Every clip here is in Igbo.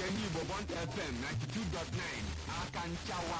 nke ndị Igbo Bond FM 92.9 aka nchawa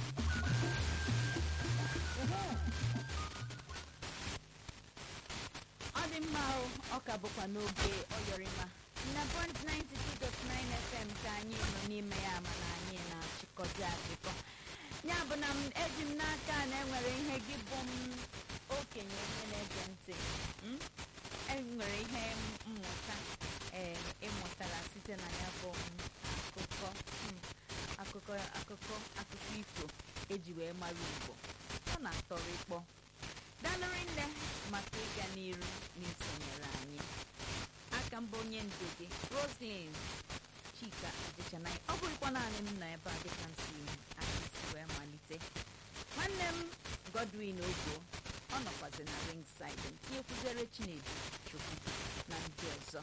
ọ dị mma o ọ ka bụkwa n'oge ọyọrịma na bond 92.9 fm ka anyị nọ n'ime ya mana anyị na-achịkọzi achịkọ ya bụ na m eji m n'aka na enwere ihe gị bụ m okenye onye na-ege ntị m? enwere ihe mmụta ee ịmụtara site na ya bụ m akụkọ m, akụkọ akụkọ akụkọ ifo eji wee mara Igbo ọ na-atọrọ ịkpọ dalụrị nne maka ịga n'iru n'isonyere anyị aka mbụ onye ndu gị roslyn chika adịchanaghị ọ bụrụkwa naanị m nọ ebe a dịka m si anyị si wee malite nwanne m godwin ogbo ọ nọkwazi na ringside tinye kwuzere chinedu chukwu na ndị ọzọ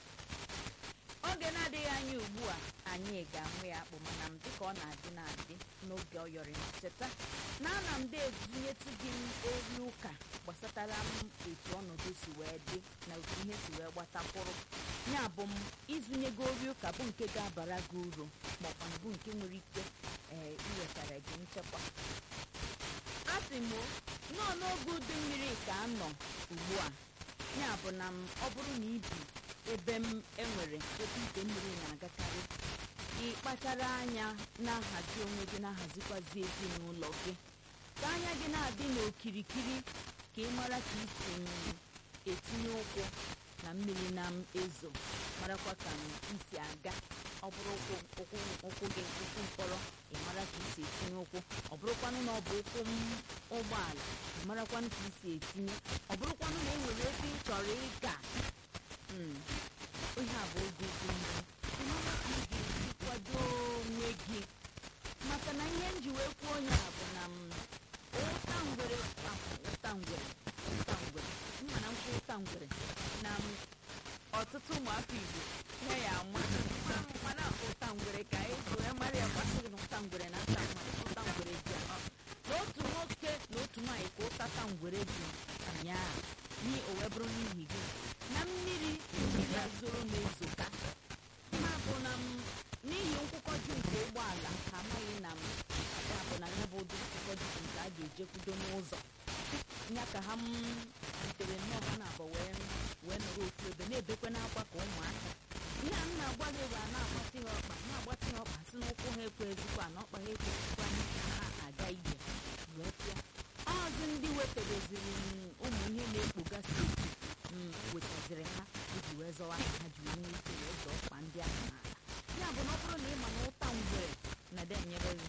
oge na-adịghị anya ugbu a anyị ga-ahụ ya akpụ mana m dịka ọ na-adị na-adị n'oge ọyọrị m cheta na ana m na-ezinyetụ gị m eri ụka gbasatara m etu ọnọdụ si wee dị na otu ihe si wee gbatakwụrụ ya bụ m izunye gị ori ụka bụ nke ga-abara gị uru maọkwa bụ nke nwere ike ee iwetara gị nchekwa a sị m nọọ n'oge udu mmiri ka a nọ ugbu a ya bụ na m ọ bụrụ na ibi ebe m enwere ebe ide mmiri na-agakarị ịkpachara anya na-ahazi onwe gị na-ahazikwazi ezinụlọ gị ka anya gị na-adị n'okirikiri ka ị mara ka isi m etinye ụkwụ na mmiri na m ezo marakwa ka m isi aga ọ bụrụ ụkwụ ụkwụ ụkwụ gị ụkwụ mkpọrọ ị mara ka isi etinye ụkwụ ọ bụrụkwanụ na ọ bụ ụkwụ m ụgbọala ị marakwanụ ka isi etinye ọ bụrụkwanụ na e nwere ebe ị chọrọ ịga Mm. ihe a bụ oge udu mmiri ị mara ka ị ga-esi kwado onwe gị maka na ihe m ji wee kwuo onye a bụ na m ụta ngwere ah, ụta ngwere ụta ngwere mma na nkwụ ụta ngwere na m ọtụtụ ụmụafọ igbo ihe ya ama mana ụta ngwere ka eji wee mara ya gbasịrị na ụta ngwere na nta mmadụ ụta ngwere ji ọ na otu nwoke na otu nwaanyị ka ụtata ngwere ji ụnyaahụ n'i o wee bụrụ n'ihi gị na mmiri mmiri ezoro na ezoka ma bụ na m n'ihi nkwụkọju nke ụgbọala ha amaghị na m ya bụ na ya bụ ụdị nkwụkọju nke a ga-ejekwudo n'ụzọ ya ka ha m butere nnọọ ha na-abụ wee wee nọrọ ofu ebe na-ebekwe n'akwa ka ụmụaka ihe a m na-agwa gị bụ a na-agbatị ha ọkpa na-agbatị ha ọkpa si n'ụkwụ ha ekwezikwa na ọkpa ha ekwezikwa ka ha aga ije wee pịa ọzụ ndị wetereziri m ụmụ ihe na-ekpogasị eti m wetaziri ha iji wee zọwa ka ha ji wee nwee ike wee zọọ ọkpa ndị ahụ n'ala ya bụ na ọ bụrụ na ị ma na ụta ngwere na de nyere gị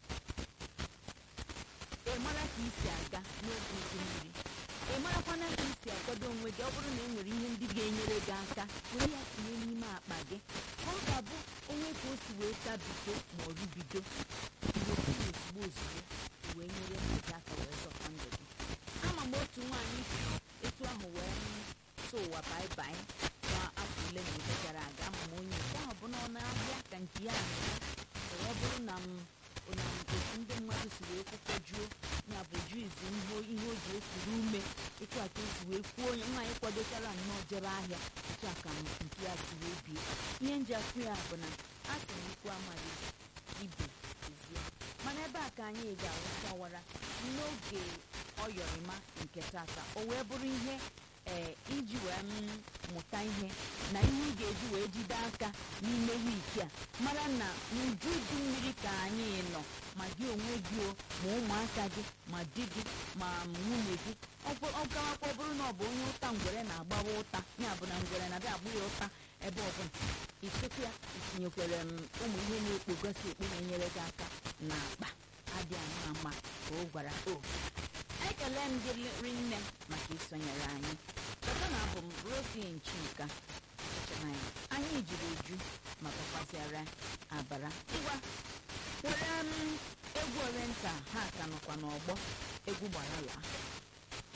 ị mara ka isi aga n'oge udu mmiri ị marakwana ka isi akwado onwe gị ọ bụrụ na e nwere ihe ndị ga-enyere gị aka were ya tinye n'ime akpa gị ka ọ ga-abụ onwe ka o si wee tabido ma ọ rubido iwepụrụ ozugbo ozugbo wee nyere ndụ gị aka wee zọta ndụ gị ama m otu nwaanyị si etu ahụ wee tụ ụwa baibai na afọ ole na ole gara aga ama m onye nke ahụ bụ na ọ na-ahịa ka nke ya mere ọ bụrụ na m na otu ndị mmadụ si wee kwụkọjuo ya bụ juizi ihe ihe o ji ekuru ume etu a ka esi wee kwuo onye nwaanyị kwadochara nnọọ jebe ahịa etu a ka nke ya si wee bie ihe nji afụ ya bụ na a sị m ikwu amaghị ibe ezie mana ebe a ka anyị ga-awụsawara n'oge ọyọrịma nke tata o wee bụrụ ihe ee iji wee m mụta ihe na ihe ị ga-eji wee jide aka n'ime wiiki a mara na n'uju udu mmiri ka anyị nọ ma gị onwe gị o ma ụmụaka gị ma di gị ma nwunye gị ọ gawakwa ọ bụrụ na ọ bụ onye ụta ngwere na-agbawa ụta ya bụ na ngwere na-abịa agbụ ya ụta ebe ọbụla ichekwa ya itinyekwere m ụmụ ihe na-ekpogosi ekpe na-enyere gị aka na akpa adị ama ama ka ọ gwara o ekele m gị rinne maka isonyere anyị cheta na abụ m rosin chika echenanya anyị jiri eju ma bakwaziara abara ngwa were m egwu orenta ha ka nọkwa n'ọgbọ egwu gbarala